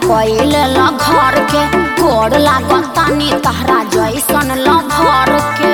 कइले ल घर के गोड़ लागतानी तहरा जैसन ल भर के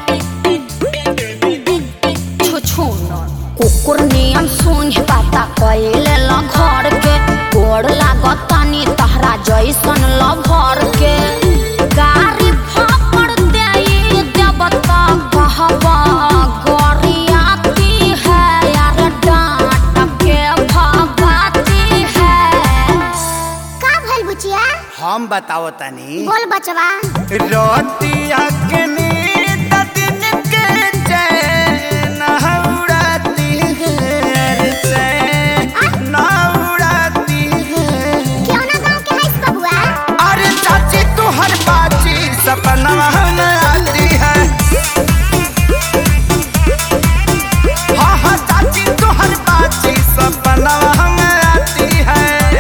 छुछु कुकुर नियम सुन पाता कइले ल घर के गोड़ लागतानी तहरा जैसन ल भर के गारी फापड़ देई देवता कहबा गोरियाती है यार डांट के भगाती है का भइल बुचिया हम बताओ तनी बोल बचवा रोतिया के नींद दिन के चैन उड़ाती है चैन उड़ाती है क्यों ना गांव के हईस बबुआ अरे चाची तू हर बाची सपना में आती है हाँ हाँ चाची तू हर बाची सपना में आती है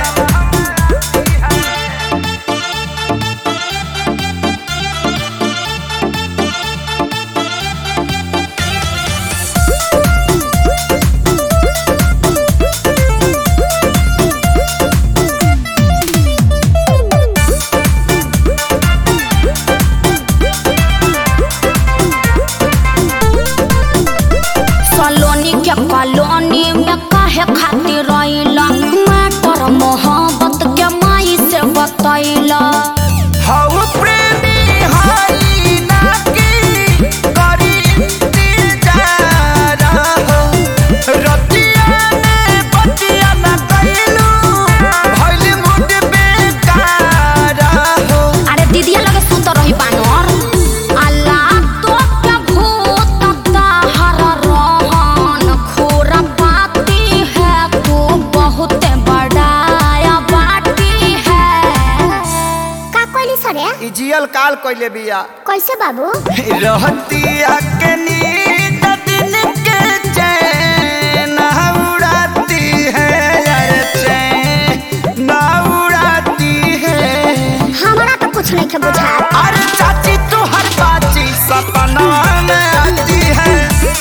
सलोनी के कॉलोनी में काहे खातिर रहिला मैटर मोहब्बत के माई से बतैला हऊ प्रेमी हई ना की करी इंतजार हो रतिया में बतिया ना कइलू भइल मुड बेकार हो अरे दीदिया लगे सुत रही बानर अल्लाह तो के भूत ताहर रहन खोरा पाती है तू बहुत बड़ाया बाटी है का कोइली सरे ई जियल काल कइले बिया कैसे बाबू रहतिया के नींद दिन के चैन उड़ाती है यार चैन उड़ाती है हमरा तो कुछ नहीं के बुझा अरे चाची तू हर बाची सपना में आती है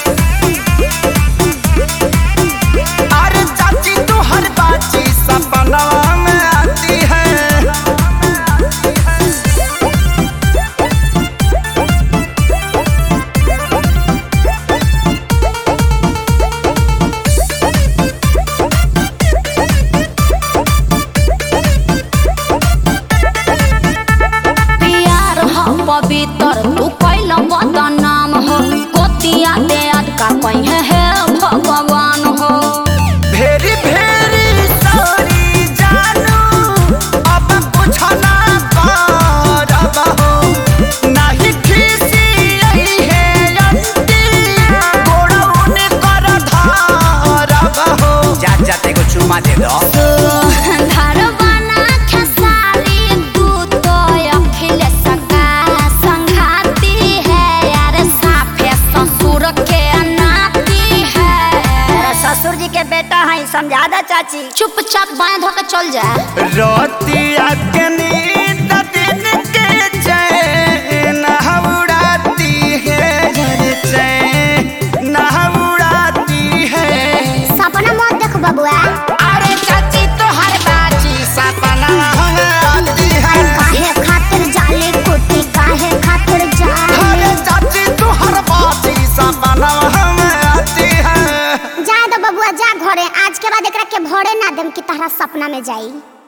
अरे चाची तू हर बाची सपना में आती है प्यार हो पवित्र तू कैल बदनाम हो कोतिया दे आज का कहीं है भगवान हो भेरी भेरी सॉरी जानू अब कुछ ना करब हो नहीं खीसी आई है अंती गोड़ौन कर धारब हो जा जाते को चुमा दे दो धरवाना खेसारी तू तो अखिल सका संघाती है यार साफे ससुर के नाती है ससुर जी के बेटा है समझा दा चाची चुपचाप बाएं धो के चल जा रोतिया के नींद दिन के चैन उड़ाती है चैन उड़ाती है सपना मत देख बबुआ अरे चाची तो हर बाजी सपना आती है काहे खातिर जाले कुटी काहे खातिर जाले अरे चाची तो हर बाजी सपना आती है जा दो बबुआ जा घरे आज के बाद एकरा के भरे ना देम कि तहरा सपना में जाई